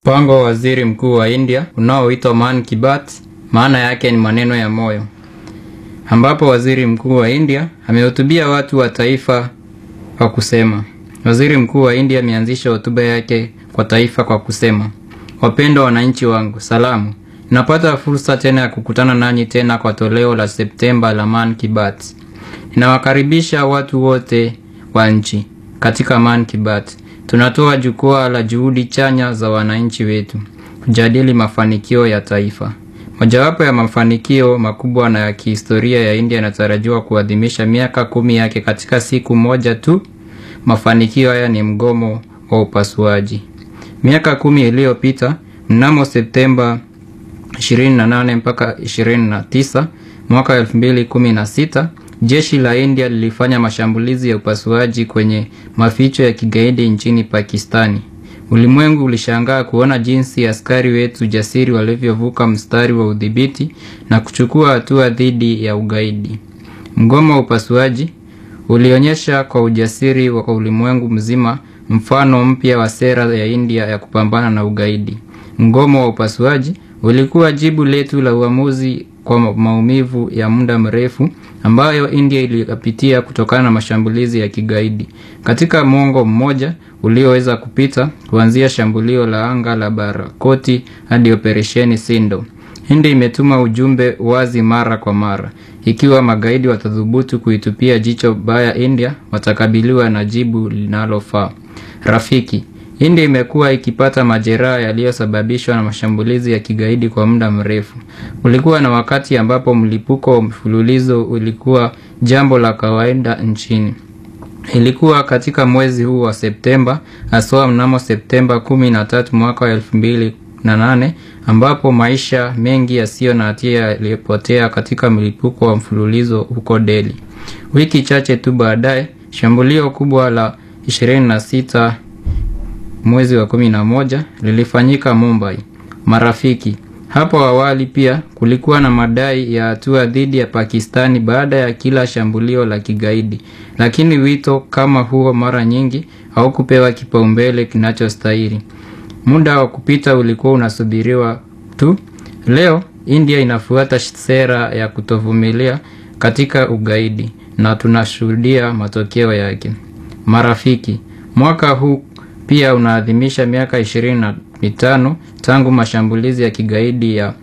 Mpango wa waziri mkuu wa India unaoitwa Man Ki Baat, maana yake ni maneno ya moyo, ambapo waziri mkuu wa India amehutubia watu wa taifa kwa kusema. Waziri mkuu wa India ameanzisha hotuba yake kwa taifa kwa kusema, wapendwa wananchi wangu, salamu. Ninapata fursa tena ya kukutana nanyi tena kwa toleo la Septemba la Man Ki Baat. Ninawakaribisha watu wote wa nchi katika Man Ki Baat. Tunatoa jukwaa la juhudi chanya za wananchi wetu kujadili mafanikio ya taifa. Mojawapo ya mafanikio makubwa na ya kihistoria ya India inatarajiwa kuadhimisha miaka kumi yake katika siku moja tu. Mafanikio haya ni mgomo wa upasuaji. Miaka kumi iliyopita, mnamo Septemba 28 mpaka 29 mwaka 2016, jeshi la India lilifanya mashambulizi ya upasuaji kwenye maficho ya kigaidi nchini Pakistani. Ulimwengu ulishangaa kuona jinsi askari wetu jasiri walivyovuka mstari wa udhibiti na kuchukua hatua dhidi ya ugaidi. Mgomo wa upasuaji ulionyesha kwa ujasiri wa ulimwengu mzima mfano mpya wa sera ya India ya kupambana na ugaidi. Mgomo wa upasuaji ulikuwa jibu letu la uamuzi kwa maumivu ya muda mrefu ambayo India iliyapitia kutokana na mashambulizi ya kigaidi. Katika mwongo mmoja ulioweza kupita, kuanzia shambulio la anga la Barakoti hadi operesheni Sindo, India imetuma ujumbe wazi mara kwa mara. Ikiwa magaidi watathubutu kuitupia jicho baya India, watakabiliwa na jibu linalofaa. Rafiki, India imekuwa ikipata majeraha yaliyosababishwa na mashambulizi ya kigaidi kwa muda mrefu. Kulikuwa na wakati ambapo mlipuko wa mfululizo ulikuwa jambo la kawaida nchini. Ilikuwa katika mwezi huu wa Septemba, haswa mnamo Septemba 13 mwaka wa 2008 ambapo maisha mengi yasiyo na hatia yaliyopotea katika mlipuko wa mfululizo huko Delhi. Wiki chache tu baadaye, shambulio kubwa la 26 mwezi wa 11 lilifanyika Mumbai. Marafiki, hapo awali pia kulikuwa na madai ya hatua dhidi ya Pakistani baada ya kila shambulio la kigaidi, lakini wito kama huo mara nyingi haukupewa kipaumbele kinachostahili. Muda wa kupita ulikuwa unasubiriwa tu. Leo India inafuata sera ya kutovumilia katika ugaidi na tunashuhudia matokeo yake. Marafiki, mwaka huu pia unaadhimisha miaka ishirini na mitano tangu mashambulizi ya kigaidi ya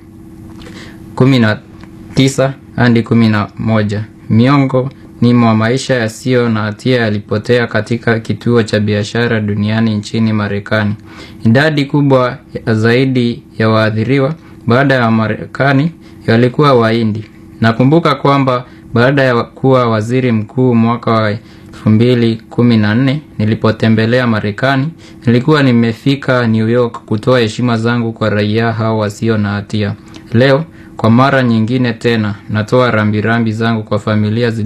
19 hadi 11. Miongo ni mwa maisha yasiyo na hatia yalipotea katika kituo cha biashara duniani nchini Marekani. Idadi kubwa zaidi ya waathiriwa baada ya Marekani walikuwa Wahindi. Nakumbuka kwamba baada ya kuwa waziri mkuu mwaka wa elfu mbili kumi na nne nilipotembelea Marekani, nilikuwa nimefika New York kutoa heshima zangu kwa raia hao wasio na hatia. Leo kwa mara nyingine tena natoa rambirambi zangu kwa familia